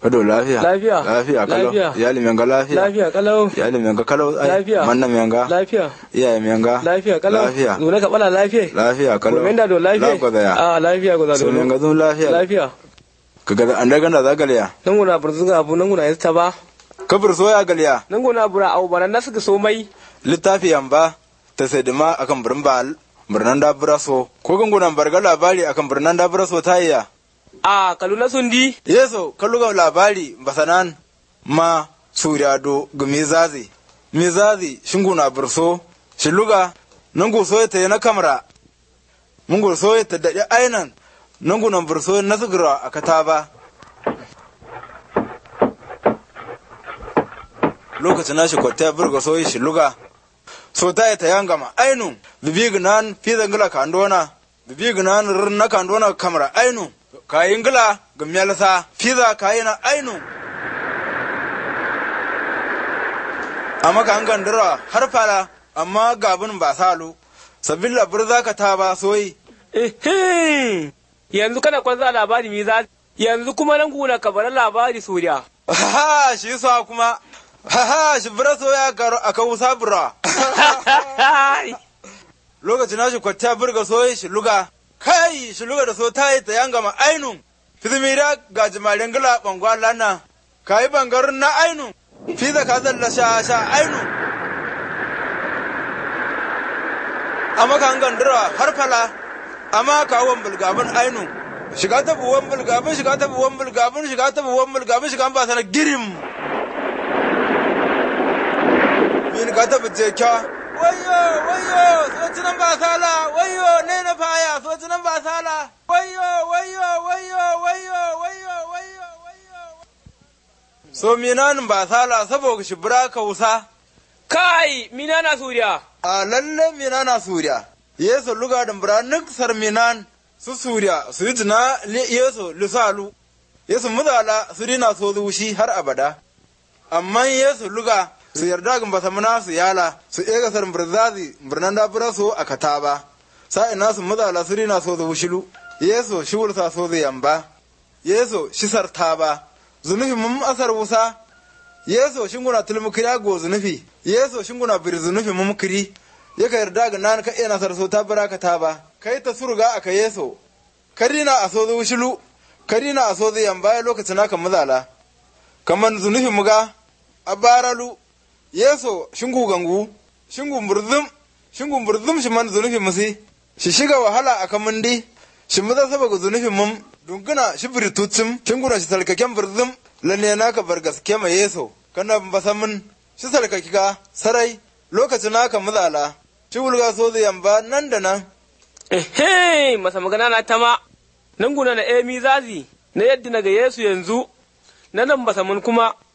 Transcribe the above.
Kado lafiya. Lafiya. Lafiya kalau. Lafiya. Iyali menga lafiya. Lafiya kalau. Iyali menga kalau. ai, Lafiya. Manna menga. Lafiya. Iyaye menga. Lafiya kalau. Lafiya. Zuna ka bala lafiya. Lafiya kalau. Kurmen da do lafiya. La gwada ya. Ah lafiya gwada So do. menga zun lafiya. Lafiya. Ka gada an daga da zagaliya. Nan guna burzuga abu nan guna yasta ba. Kabir so ya galiya. Nan guna bura au bana nasu ka so mai. Littafi yamba ta sai dima akan birnin bal. Birnin da buraso. Ko gangunan barga labari akan birnin da buraso ta iya. Ah kalu na sundi. Yeso kalluga labari basanan ma suryado ga mizazi. Mizazi shinguna burso shiluga nangu so ta na kamra. Mungu so ta daɗi ainan nangu nan burso na sugira a kataba. Lokacin na shi kwatta burga so yi shiluga. So ta yi ta yangama ainu bibi gnan fi zangila kandona. Bibi gnan rin na kandona kamra ainu. kayin gila ga miyalsa fiza kayi na ainu amma ka an gandara har fala amma gabin ba salu sabbin labar za ka ta ba soyi Ehem. Yanzu kana kwanza labari mi za. Yanzu kuma nan guna ka bar labari suriya. ha shi sa kuma ha shi bira so ya karo a kawo sabura lokacin na shi kwatta burga soyi shi luga kai shi luga da so ta yi ta yanga ma ainu fizimira ga jimarin gila bangwa lana ka yi bangarin na ainu fiza ka zalla sha sha ainu amma ka gandura har fala amma ka wan bulgabin ainu shiga ta buwan bulgabin shiga ta buwan bulgabin shiga ta buwan bulgabin shiga ba sana girim min ka ta bice kya wayo wayo socinan ba sala wayo ne na faya socinan ba sala wayo wayo wayo wayo wayo wayo wayo so minanin ba sala saboda shi bura kausa Kai mina na suriya. a lalle mina na suriya yeso luga da bura nuk sar minan su suriya su yi tuna yeso lusalu yeso muzala su dina so zushi har abada amma yesu luga su yarda ga basa muna su yala su ega sar birzazi birnan da bura so a kataba sa ina su muzala su dina so zushilu yeso shi wulsa so zai yamba yeso shi sarta ba zunufi mun asar wusa yeso shinguna tulmukiri go zunufi yeso shinguna bir zunufi mumkiri yaka yarda ga nan ka ina sar so ta baraka ta ba kai ta surga aka yeso karina a so zushilu karina a so zai yamba lokacin aka muzala kaman zunufi muga a baralu yeso shingu gangu shingu murzum shingu murzum shi man zunufi musi shi shiga wahala a kamundi shi muza saba ga zunufi mum dunguna shi birtutsum shinguna shi salkaken birzum lalle naka bar gaske ma yeso kana basamin shi salkaki ka sarai lokacin naka muzala shi wulga so zai yamba nan da nan Ehem. Masa magana na tama. Nan guna na emi zazi. Na yadda na ga Yesu yanzu. Na nan basa mun kuma